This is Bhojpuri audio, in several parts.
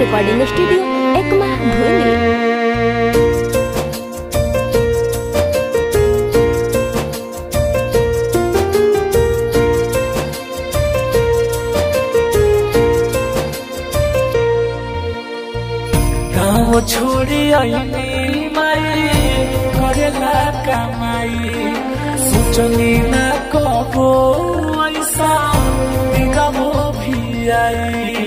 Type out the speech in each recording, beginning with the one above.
रिकॉर्डिंग स्टूडियो एकमा भोली गाँव छोड़ी आईनी माई करेला कमाई सोचनी ना कबो ऐसा दिगमो भी आई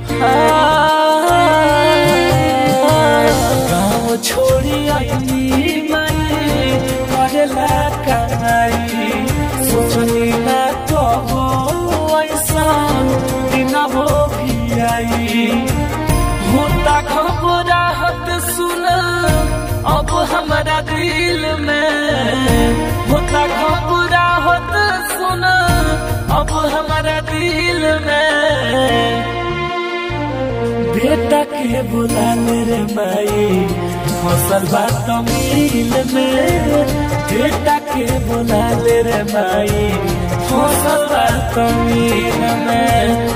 गाँव छोड़ी आईनी माई करेला कमाई सोचनी ना कबो ऐसा दिगमो भी आई होता घबराहट सुन अब हमारा दिल में होता घबराहट सुन अब हमारा दिल में बेटा के बुला मेरे माई फसल बात मिल में बेटा के बुला ले रे माई फसल बात मिल में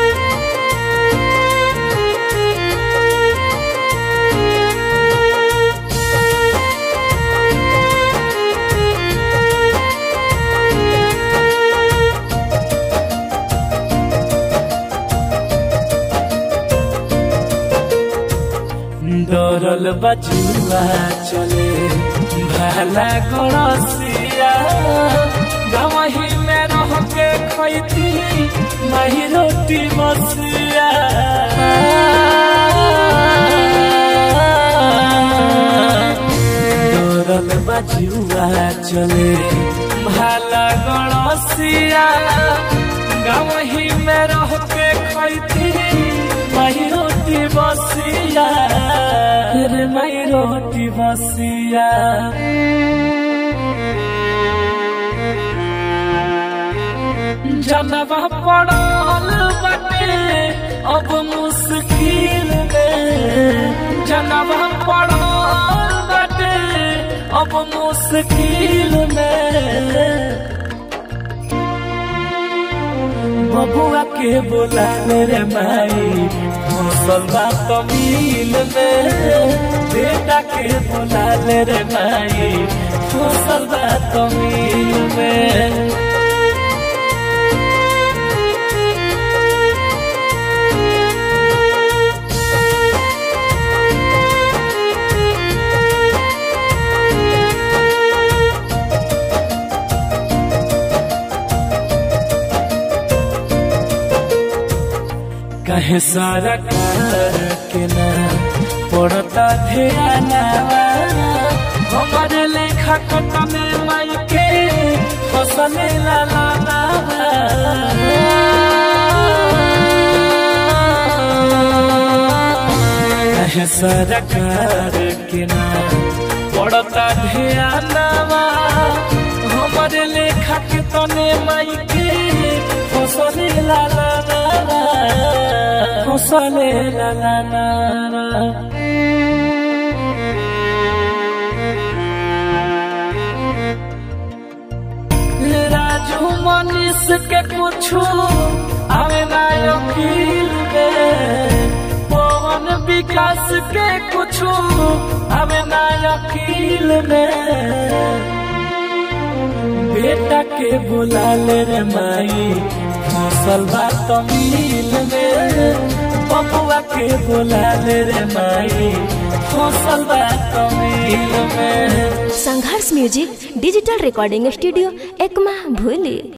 डरल बजुआ चले भाला गणसिया गवही में रह के खैती माही रोटी बसिया डरल बजुआ चले भाला गणसिया गवही में रह के खैती माही रोटी बसिया रे माही रोटी बसिया जनवा पड़ल बाटे अब मुश्किल में जनवा पड़ल बाटे अब मुश्किल में बबुआ के बोला रे माई फसल बात मिल में बेटा के बोला रे माई फसल बात मिल में कहे सारा कार के ना पड़ता ध्याना हमारे लेखा कटा में माई के फसले ला ला ला कहे सारा कार के ना पड़ता ध्याना हमारे लेखा के तने माई के फसले ला ला ला फसले ला ला ला राजू मनीष के पूछू आवे ना अखिल में पवन विकास के पूछू आवे ना अखिल में बेटा के बुला ले रे माई फसल बात मिल में बबुआ के बुला ले रे माई फसल बात मिल में Sangharsh music digital recording studio Ekma भोली